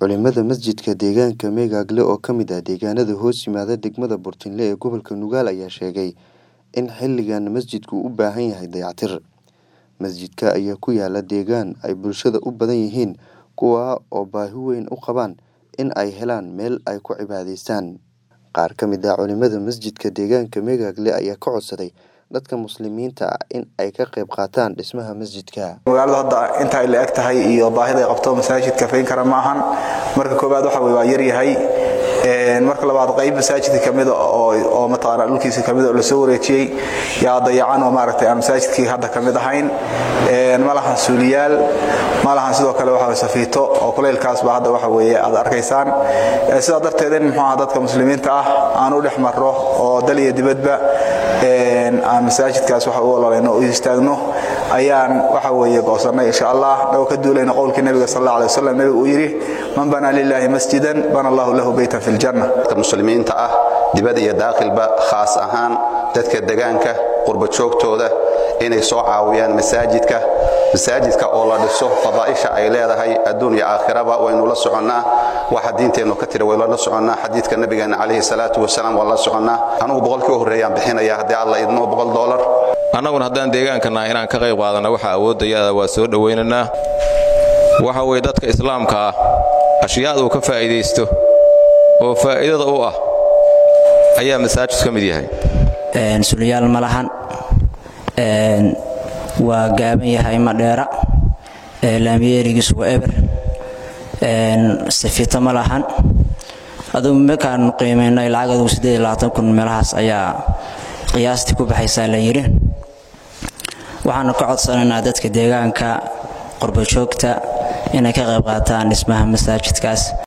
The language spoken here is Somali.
Culimada masjidka deegaanka Megagle oo ka mid ah deegaanada hoos yimaada degmada Burtinle ee gobolka Nugaal ayaa sheegay in xilligan masjidku u baahan yahay dayactir. Masjidka ayaa ku yaala deegaan ay bulshada u badan yihiin kuwa oo baahi weyn u qabaan in ay helaan meel ay ku cibaadaystaan. Qaar ka mid ah culimada masjidka deegaanka Megagle ayaa ka codsaday dadka muslimiinta ah in ay ka qayb qaataan dhismaha masjidka. magaaladu hadda inta ay la eg tahay iyo baahida ay qabto masaajidka fayn kara ma ahan marka koowaad waxa weye waa yaryahay marka labaad qayb masaajidka kamid oo oo mataqaanaa dhulkiisa kamid oo la soo wareejiyey yaa dayacan oo maaragtay aan masaajidkii hadda kamid ahayn ma lahan suuliyaal ma lahan sidoo kale waxa weye safiito oo kuleylkaas baa hadda waxa weeye aad arkaysaan sidaa darteed in muxuu ahaa dadka muslimiinta ah aan u dhex marro oo dal iyo dibadba aan masaajidkaas waxa u ololayno u istaagno ayaan waxa weeye goosannay insha allah dhagoo ka duulayna qowlkii nabiga sal alla alay wasalam nabigu uu yidhi man banaa lilaahi masjidan bana allahu lahu beytan fi ljanna dadka muslimiinta ah dibad iyo daaqilba khaas ahaan dadka degaanka qurba joogtooda inay soo caawiyaan masaajidka masaajidka oo la dhiso fadaa'isha ay leedahay adduun iyo aakhiraba waynu la soconnaa waxa diinteennu ka tira waynu la soconnaa xadiidka nabigeena calayhi salaatu wasalaam waan la soconnaa anugu boqolkii u horreeyaan bixinaya haddii alla idmo boqol doolar annaguna haddaan deegaankannaha inaan ka qayb qaadanna waxa awoodayada waa soo dhowaynaynaa waxa weye dadka islaamka ah ashyaada uu ka faa'iidaysto oo faa'iidada u ah ayaa masaajid ka mid yahay sulyaal ma lahan waa gaaban yahay madheera laamiyeerigiisu waa eber safito ma lahan adugu markaanu qiimaynay lacag adugu kun meelahaas ayaa qiyaastii ku baxaysaa la yidhi waxaanu ka codsanaynaa dadka deegaanka qurbajoogta inay ka qayb qaataan dhismaha masaajidkaas